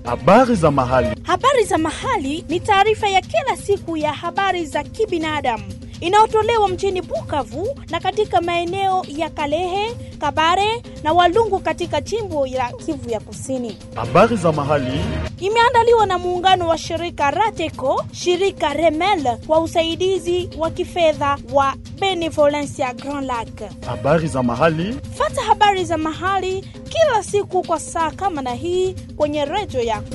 Habari za mahali. Habari za mahali ni taarifa ya kila siku ya habari za kibinadamu inayotolewa mjini Bukavu na katika maeneo ya Kalehe, Kabare na Walungu katika jimbo la Kivu ya Kusini. Habari za mahali. Imeandaliwa na muungano wa shirika Rateco, shirika Remel kwa usaidizi wa kifedha wa Benevolencia Grand Lac. Habari za mahali. Fata habari za mahali kila siku kwa saa kama na hii kwenye redio yako.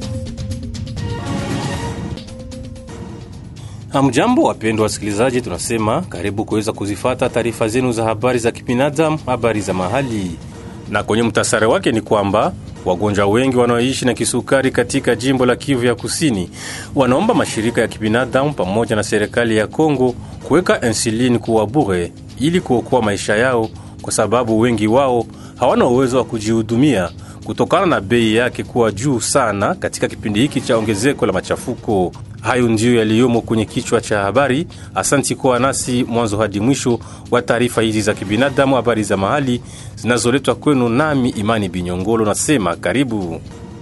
Hamjambo, wapendwa wasikilizaji, tunasema karibu kuweza kuzifata taarifa zenu za habari za kibinadamu, habari za mahali. Na kwenye mtasari wake ni kwamba wagonjwa wengi wanaoishi na kisukari katika jimbo la Kivu ya Kusini wanaomba mashirika ya kibinadamu pamoja na serikali ya Kongo kuweka insulini kuwa bure ili kuokoa maisha yao, kwa sababu wengi wao hawana uwezo wa kujihudumia kutokana na bei yake kuwa juu sana katika kipindi hiki cha ongezeko la machafuko. Hayo ndiyo yaliyomo kwenye kichwa cha habari. Asanti kuwa nasi mwanzo hadi mwisho wa taarifa hizi za kibinadamu, habari za mahali zinazoletwa kwenu nami Imani Binyongolo. Nasema karibu.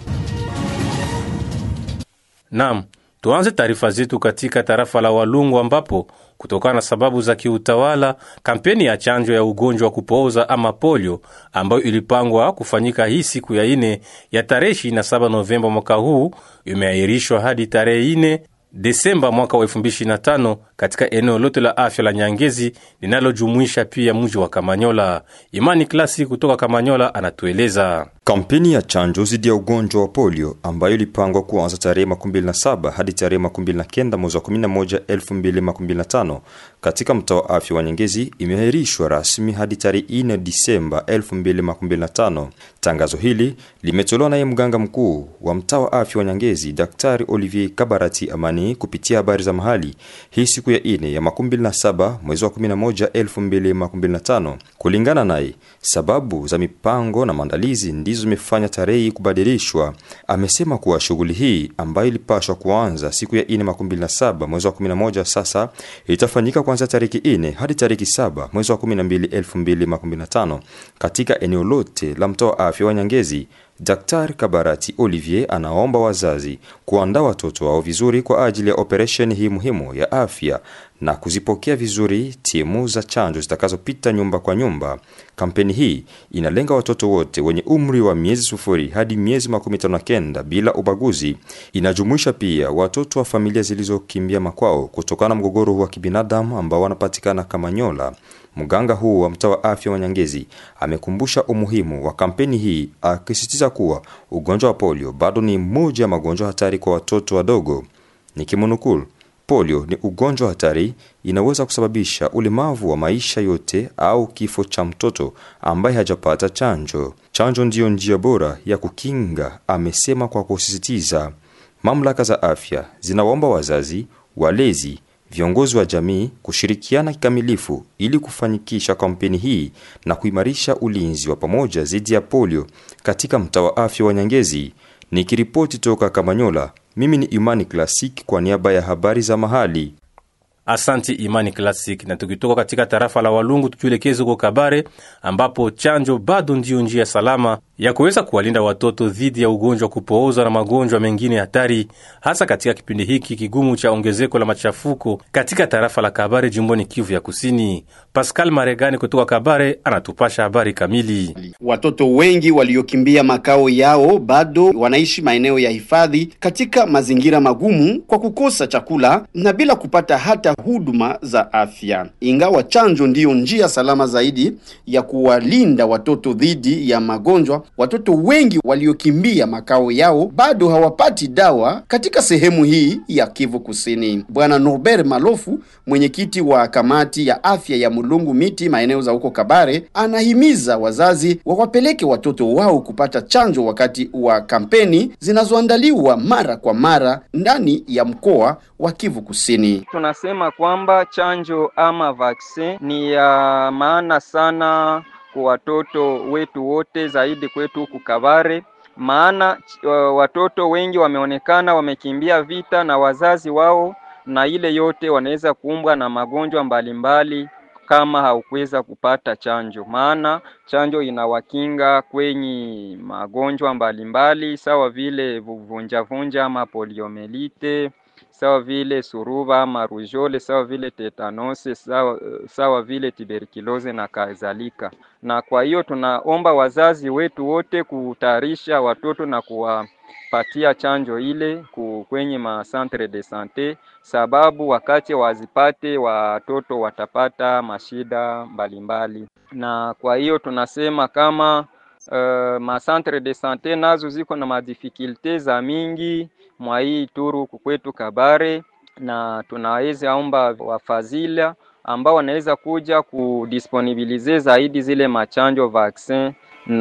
Naam, tuanze taarifa zetu katika tarafa la Walungu ambapo kutokana na sababu za kiutawala, kampeni ya chanjo ya ugonjwa wa kupooza ama polio ambayo ilipangwa kufanyika hii siku ya ine ya tarehe 27 Novemba mwaka huu imeahirishwa hadi tarehe ine Desemba mwaka wa 2025 katika eneo lote la afya la Nyangezi linalojumuisha pia mji wa Kamanyola. Imani Klasi kutoka Kamanyola anatueleza. Kampeni ya chanjo dhidi ya ugonjwa wa polio ambayo ilipangwa kuanza tarehe 27 hadi tarehe 29 mwezi wa 11 2025 katika mtaa wa afya wa Nyangezi imeahirishwa rasmi hadi tarehe 4 Disemba 2025. Tangazo hili limetolewa naye mganga mkuu wa mtaa wa afya wa Nyangezi, Daktari Olivier Kabarati Amani kupitia habari za mahali hii siku ya ine ya 27 mwezi wa 11 2025. Kulingana naye, sababu za mipango na maandalizi ndizo zimefanya tarehe hii kubadilishwa. Amesema kuwa shughuli hii ambayo ilipashwa kuanza siku ya ine 27 mwezi wa 11 sasa itafanyika kuanzia tariki ine hadi tariki saba mwezi wa 12 2025 katika eneo lote la mtaa wa afya wa Nyangezi. Daktari Kabarati Olivier anaomba wazazi kuandaa watoto wao vizuri kwa ajili ya operesheni hii muhimu ya afya na kuzipokea vizuri timu za chanjo zitakazopita nyumba kwa nyumba. Kampeni hii inalenga watoto wote wenye umri wa miezi sufuri hadi miezi makumi tano na kenda bila ubaguzi. Inajumuisha pia watoto wa familia zilizokimbia makwao kutokana na mgogoro wa kibinadamu ambao wanapatikana Kamanyola. Mganga huu wa mtaa wa afya wa Nyangezi amekumbusha umuhimu wa kampeni hii akisisitiza kuwa ugonjwa wa polio bado ni moja ya magonjwa hatari kwa watoto wadogo. Nikimnukuu, polio ni ugonjwa hatari, inaweza kusababisha ulemavu wa maisha yote au kifo cha mtoto ambaye hajapata chanjo. Chanjo ndiyo njia bora ya kukinga, amesema kwa kusisitiza. Mamlaka za afya zinawaomba wazazi, walezi viongozi wa jamii kushirikiana kikamilifu ili kufanikisha kampeni hii na kuimarisha ulinzi wa pamoja dhidi ya polio katika mtaa wa afya wa Nyangezi. Nikiripoti toka Kamanyola, mimi ni Imani Classic kwa niaba ya habari za mahali. Asanti Imani Classic. Na tukitoka katika tarafa la Walungu tukielekeza huko Kabare, ambapo chanjo bado ndiyo njia salama ya kuweza kuwalinda watoto dhidi ya ugonjwa wa kupooza na magonjwa mengine hatari, hasa katika kipindi hiki kigumu cha ongezeko la machafuko katika tarafa la Kabare, jimboni Kivu ya Kusini. Pascal Maregani kutoka Kabare anatupasha habari kamili. Watoto wengi waliokimbia makao yao bado wanaishi maeneo ya hifadhi katika mazingira magumu kwa kukosa chakula na bila kupata hata huduma za afya. Ingawa chanjo ndiyo njia salama zaidi ya kuwalinda watoto dhidi ya magonjwa, watoto wengi waliokimbia makao yao bado hawapati dawa katika sehemu hii ya Kivu Kusini. Bwana Norbert Malofu, mwenyekiti wa kamati ya afya ya Mulungu Miti maeneo za huko Kabare, anahimiza wazazi wawapeleke watoto wao kupata chanjo wakati wa kampeni zinazoandaliwa mara kwa mara ndani ya mkoa wa Kivu Kusini. Tunasema kwamba chanjo ama vaccine ni ya maana sana kwa watoto wetu wote, zaidi kwetu huku Kabare, maana uh, watoto wengi wameonekana wamekimbia vita na wazazi wao, na ile yote wanaweza kuumbwa na magonjwa mbalimbali kama haukuweza kupata chanjo, maana chanjo inawakinga kwenye magonjwa mbalimbali sawa vile vunjavunja ama poliomelite sawa vile suruba ama rujole, sawa vile tetanose, sawa, sawa vile tuberculose na kadhalika. Na kwa hiyo tunaomba wazazi wetu wote kutayarisha watoto na kuwapatia chanjo ile kwenye ma centre de sante, sababu wakati wazipate watoto watapata mashida mbalimbali, na kwa hiyo tunasema kama Uh, ma centre de sante nazo ziko na madifikulte za mingi mwa hii turu kwetu Kabare, na tunaweza omba wafadhila ambao wanaweza kuja kudisponibilize zaidi zile machanjo vaccin,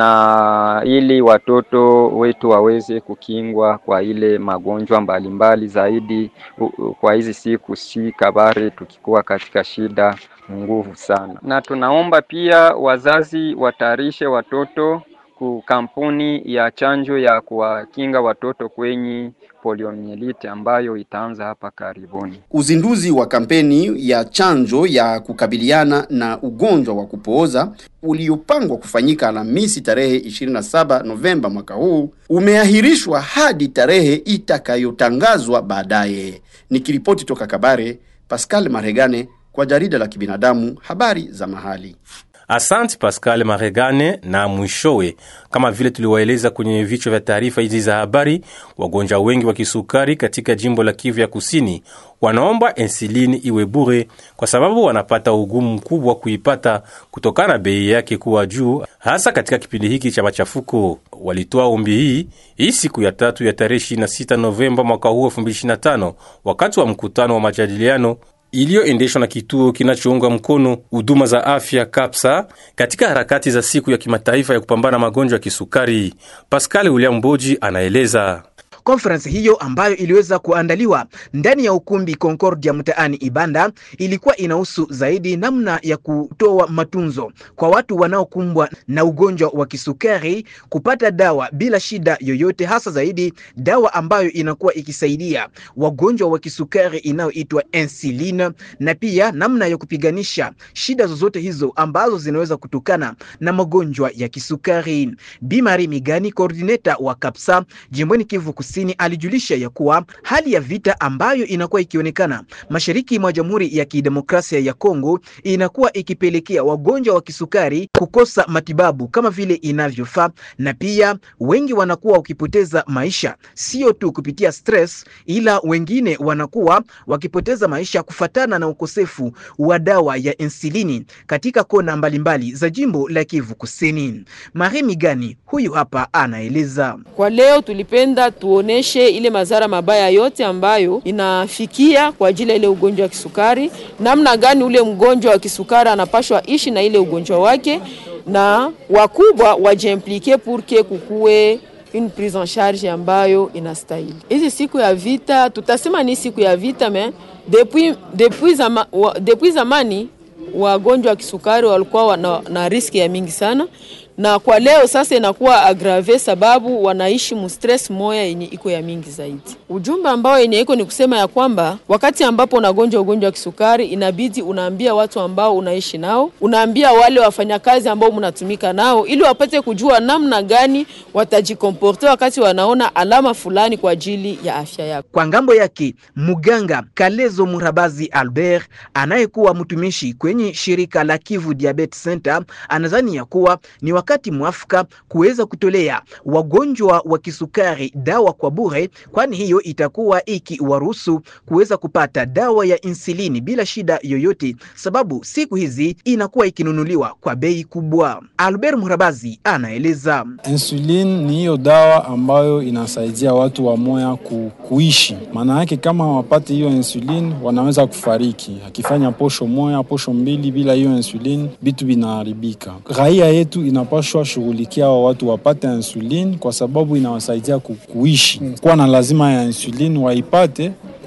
na ili watoto wetu waweze kukingwa kwa ile magonjwa mbalimbali zaidi. Kwa hizi siku si Kabare tukikuwa katika shida nguvu sana, na tunaomba pia wazazi watayarishe watoto ku kampuni ya chanjo ya kuwakinga watoto kwenye poliomielite ambayo itaanza hapa karibuni. Uzinduzi wa kampeni ya chanjo ya kukabiliana na ugonjwa wa kupooza uliopangwa kufanyika Alhamisi tarehe 27 Novemba mwaka huu umeahirishwa hadi tarehe itakayotangazwa baadaye. Nikiripoti toka Kabare, Pascal Maregane kwa jarida la kibinadamu habari za mahali. Asante Pascal Maregane. Na mwishowe, kama vile tuliwaeleza kwenye vichwa vya taarifa hizi za habari, wagonjwa wengi wa kisukari katika jimbo la Kivu ya Kusini wanaomba insulini iwe bure kwa sababu wanapata ugumu mkubwa kuipata kutokana na bei yake kuwa juu, hasa katika kipindi hiki cha machafuko. Walitoa ombi hii hii siku ya tatu ya tarehe 26 Novemba mwaka huu 2025 wakati wa mkutano wa majadiliano iliyoendeshwa na kituo kinachounga mkono huduma za afya KAPSA katika harakati za siku ya kimataifa ya kupambana magonjwa ya kisukari. Pascal William Mboji anaeleza. Konferensi hiyo ambayo iliweza kuandaliwa ndani ya ukumbi Concordia mtaani Ibanda ilikuwa inahusu zaidi namna ya kutoa matunzo kwa watu wanaokumbwa na ugonjwa wa kisukari kupata dawa bila shida yoyote, hasa zaidi dawa ambayo inakuwa ikisaidia wagonjwa wa kisukari inayoitwa insulin, na pia namna ya kupiganisha shida zozote hizo ambazo zinaweza kutokana na magonjwa ya kisukari. Bimari Migani, coordinator wa KAPSA jimboni Kivu Kusini alijulisha ya kuwa hali ya vita ambayo inakuwa ikionekana mashariki mwa Jamhuri ya Kidemokrasia ya Kongo inakuwa ikipelekea wagonjwa wa kisukari kukosa matibabu kama vile inavyofaa, na pia wengi wanakuwa wakipoteza maisha sio tu kupitia stress, ila wengine wanakuwa wakipoteza maisha kufatana na ukosefu wa dawa ya insulini katika kona mbalimbali za jimbo la Kivu Kusini. Mari Migani huyu hapa anaeleza. Kwa leo tulipenda tuoneshe ile madhara mabaya yote ambayo inafikia kwa ajili ya ile ugonjwa wa kisukari, namna gani ule mgonjwa wa kisukari anapashwa ishi na ile ugonjwa wake, na wakubwa wajiimplike purke kukuwe une prise en charge ambayo inastahili. Hizi siku ya vita, tutasema ni siku ya vita me depuis, depuis, zama, wa, depuis zamani wagonjwa wa kisukari walikuwa na, na riski ya mingi sana na kwa leo sasa inakuwa agrave sababu wanaishi mustress moya yenye iko ya mingi zaidi. Ujumbe ambao yenye iko ni kusema ya kwamba wakati ambapo unagonjwa ugonjwa wa kisukari, inabidi unaambia watu ambao unaishi nao, unaambia wale wafanyakazi ambao mnatumika nao, ili wapate kujua namna gani watajikomporte wakati wanaona alama fulani kwa ajili ya afya yako. Kwa ngambo yake, muganga Kalezo Murabazi Albert anayekuwa mtumishi kwenye shirika la Kivu Diabetes Center anadhani ya kuwa ni wakati mwafaka kuweza kutolea wagonjwa wa kisukari dawa kwa bure, kwani hiyo itakuwa ikiwaruhusu kuweza kupata dawa ya insulini bila shida yoyote, sababu siku hizi inakuwa ikinunuliwa kwa bei kubwa. Albert Murabazi anaeleza. Insulin ni hiyo dawa ambayo inasaidia watu wa moya ku, kuishi. Maana yake kama wapate hiyo insulin wanaweza kufariki, akifanya posho moya posho mbili bila hiyo insulin, vitu vinaharibika. Raia yetu inapashwa shughulikia hao watu wapate insulin kwa sababu inawasaidia ku, kuishi. Kuwa na lazima ya insulin waipate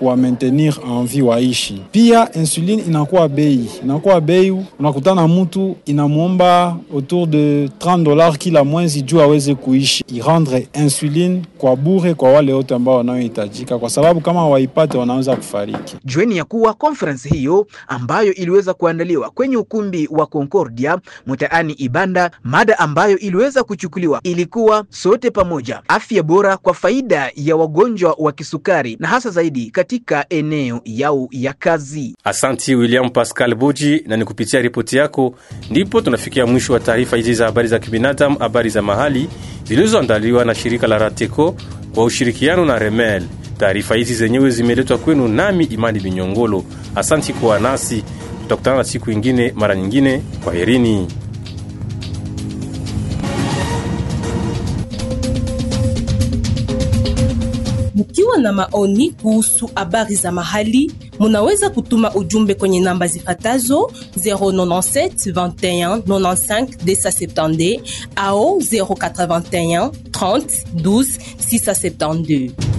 kuwa maintenir en vie waishi. Pia insuline inakuwa bei, inakuwa bei, unakutana mtu inamwomba autour de 30 dollars kila mwezi juu aweze kuishi, irendre insuline kwa bure kwa wale wote ambao wanaohitajika, kwa sababu kama waipate wanaweza kufariki. Jueni ya kuwa conference hiyo ambayo iliweza kuandaliwa kwenye ukumbi wa Concordia mtaani Ibanda, mada ambayo iliweza kuchukuliwa ilikuwa sote pamoja, afya bora kwa faida ya wagonjwa wa kisukari na hasa zaidi katika eneo yao ya kazi. Asanti William Pascal Buji, na ni kupitia ripoti yako ndipo tunafikia mwisho wa taarifa hizi za habari za kibinadamu, habari za mahali zilizoandaliwa na shirika la Rateco kwa ushirikiano na Remel. Taarifa hizi zenyewe zimeletwa kwenu nami Imani Binyongolo. Asanti kuwa nasi, tutakutana na siku ingine mara nyingine. Kwa herini. Mkiwa na maoni kuhusu habari za mahali, munaweza kutuma ujumbe kwenye namba zifatazo 097 21 95 270 au 081 30 12 672.